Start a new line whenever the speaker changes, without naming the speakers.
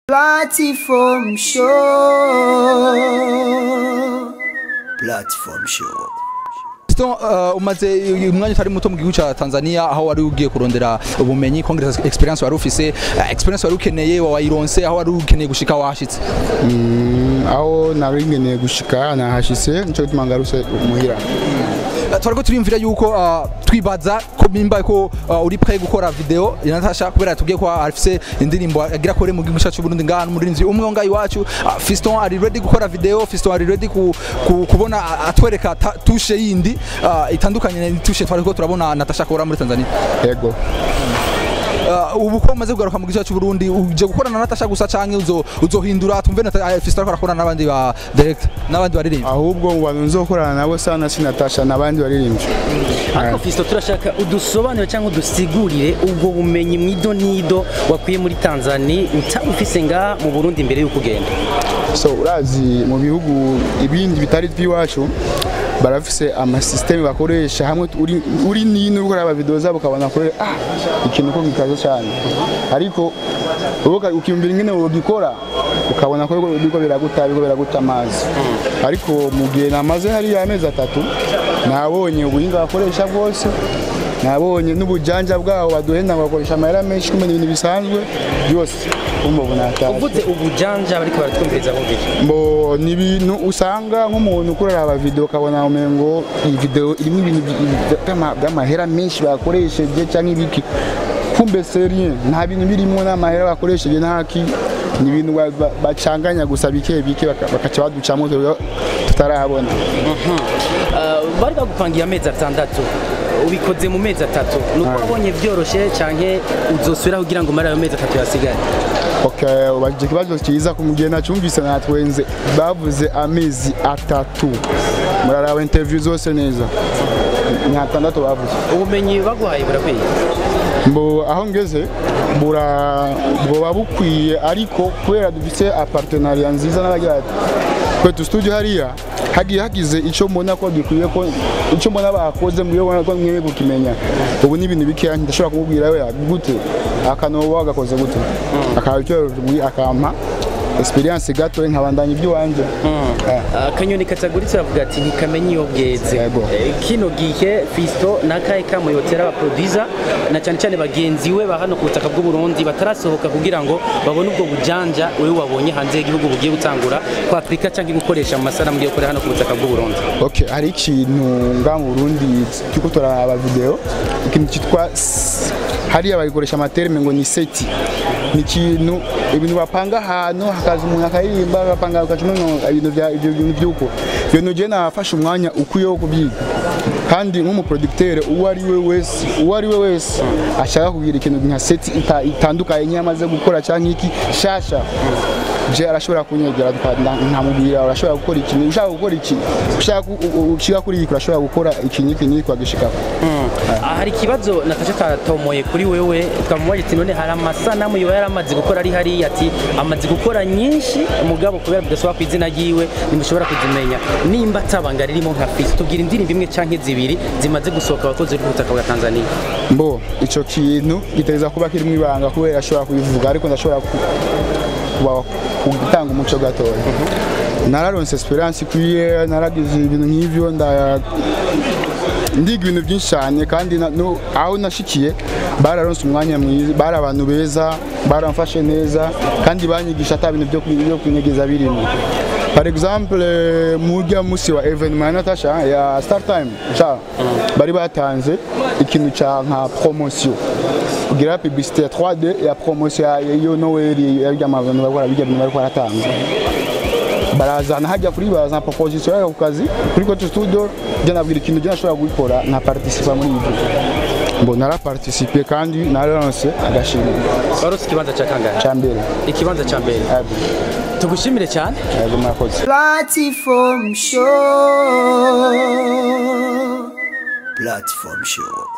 Platform show. Platform show.
Fiston uh, umaze umwanya utari muto mu gihugu ca Tanzania aho wari ugiye kurondera ubumenyi congress experience wari ufise uh, experience wari ukeneye wayironse aho wari ukeneye gushika washitse
aho nari ngeneye gushika nahashitse nico gituma ngarutse muhira
Uh, twariko turiyumvira yuko uh, twibaza ko mimba ko uh, uri prêt gukora video ya Natasha kubera tubwiye ko afise indirimbo agira kore mu gihugu cacu Burundi ngana umurinzi umwe wo ngaho iwacu uh, Fiston ari ready gukora video Fiston ari ready ku, ku, kubona uh, atwereka ta- tushe yindi uh, itandukanye na tushe twariko turabona Natasha akora muri Tanzania
yego
Uh, ubu ko umaze kugaruka mu gihugu cyacu Burundi uje gukorana na Natasha gusa canke uzo uzohindura tumve na uh, Fiston ariko arakorana n'abandi ba direct n'abandi baririmba
ahubwo mu bantu nzokorana nabo sana sinatasha n'abandi baririmbyi
ariko Fisto turashaka udusobanure cyangwa udusigurire ubwo bumenyi mwido nido wakwiye muri Tanzania utabufise nga mu Burundi mbere y'uko ugenda
so urazi mu bihugu ibindi bitari by'iwacu barafise amasysteme bakoresha hamwe uri, uri nino uriko araba video zabo ukabona kure ah ikintu ko gikaze cyane ariko ubuka ukiyumvira ingene wogikora ukabona ko biriko biraguta biriko biraguta amazi ariko mu gihe namaze hariya amezi atatu nabonye ubuhinga bakoresha bwose nabonye n'ubujanja bwabo baduhenda ngo bakoresha amahera menshi kumenya ibintu bisanzwe byose umva ubu natashye
uvuze ubujanja bariko baratwumviriza bumvira
mbo ni ibintu usanga nk'umuntu ukorera aba video ukabona umengo iyi video irimo ibintu by- by'ama- by'amahera menshi bakoresheje cyangwa ibiki kumbe serie nta bintu birimo n'amahera bakoresheje ntaki ni ibintu ba- ba- bacanganya gusa bike bike baka- bakaca baducamo twebwe tutarahabona
Uh, bari bagupangiye amezi atandatu ubikoze mu mezi atatu nuko
Ah.
wabonye byoroshye canke uzosubiraho kugira ngo umare ayo mezi atatu yasigaye
Okay, ubajije ikibazo cyiza ku gihe nacyumvise natwenze bavuze amezi atatu muraraba interview zose neza ni atandatu bavuze
ubumenyi baguhaye burakwiye
mbo aho ngeze bura bwoba bukwiye ariko kubera dufite apartenariat nziza n'abagira ati kwetu studio hariya hagiye hagize icyo mbona ko gikwiye ko icyo mbona bakoze mu byo ko mwe kukimenya ubu ni ibintu bikeya ndashobora kumubwira we gute akanobo wagakoze gute akaba icyo akampa experience gato nkabandanya iby'iwanjye Eh.
akanyoni kataguritse aravuga ati ntikamenye iyo bweze
Yego.
Eh, kino gihe Fisto n'akahe kamuyotera abaproducer na cyane cyane bagenzi we ba hano ku butaka bw'u Burundi batarasohoka kugira ngo babone ubwo bujanja wewe wabonye hanze y'igihugu bugiye gutangura kwa Afrika cyangwa gukoresha mu masanamu yo gukorera hano ku butaka bw'u Burundi
Okay, hari ikintu nga mu Burundi turiko turaraba video ikintu cyitwa s- hariya bayikoresha amaterme ngo ni seti ni ikintu ibintu bapanga ahantu hakaza umuntu akaririmba bapanga ukacuma ibintu bya ibyo bintu by'uko ibintu je nafashe umwanya ukwiye wo kubyiga kandi nk'umuproducteur uwo ari we wese uwo ari we wese ashaka kugira ikintu nka seti ita- itandukanye nyamaze gukora cyangwa iki shasha je arashobora kunyegera nkamubwira urashobora gukora iki ushaka gukora iki ushaka ku- u- u- ushika kuri iki urashobora gukora iki n'iki n'iki wagishikako
Ah, hari ikibazo Natasha katomoye kuri wewe twamubaye ati none hari amasanamu yoba yaramaze gukora ari hariya ati amaze gukora nyinshi umugabo kubera bidasaba ku izina ryiwe ntimushobora kuzimenya nimba atabanga ririmo nka Fisto tubwira indirimbo imwe canke zibiri zimaze gusohoka abakozi b'ubutaka bwa Tanzania
mbo ico kintu giteza kuba kirimo ibanga kubera ashobora kubivuga ariko ndashobora ku- kuba- gutanga umuco gatoya nararonse esperance ikwiye naragize ibintu nk'ivyo nda ndiga ibintu byinshi cyane kandi na- no- aho nashikiye bararonse umwanya mwiza bari abantu beza baramfashe neza kandi banyigisha ata bintu byo kwi- byo kwinyegeza birimo par exemple mujya musi wa evenement ya Natasha ya Star Time cha bari batanze ikintu ca nka promotion kugira publicité ya 3D ya promotion ya yo Noel ya by'amabantu bakora bijya bintu bari baratanga barazana hajya kuri bazana proposition yabo ku kazi kuri Coach Studio je nabwira ikintu je nashobora gukora na participa muri ibyo mbo nara participer kandi naronse agashimwe
warose ikibanza ca kangahe
ca mbere
ikibanza ca mbere
yego
tugushimire cyane
yego murakoze
Platform show. Platform show.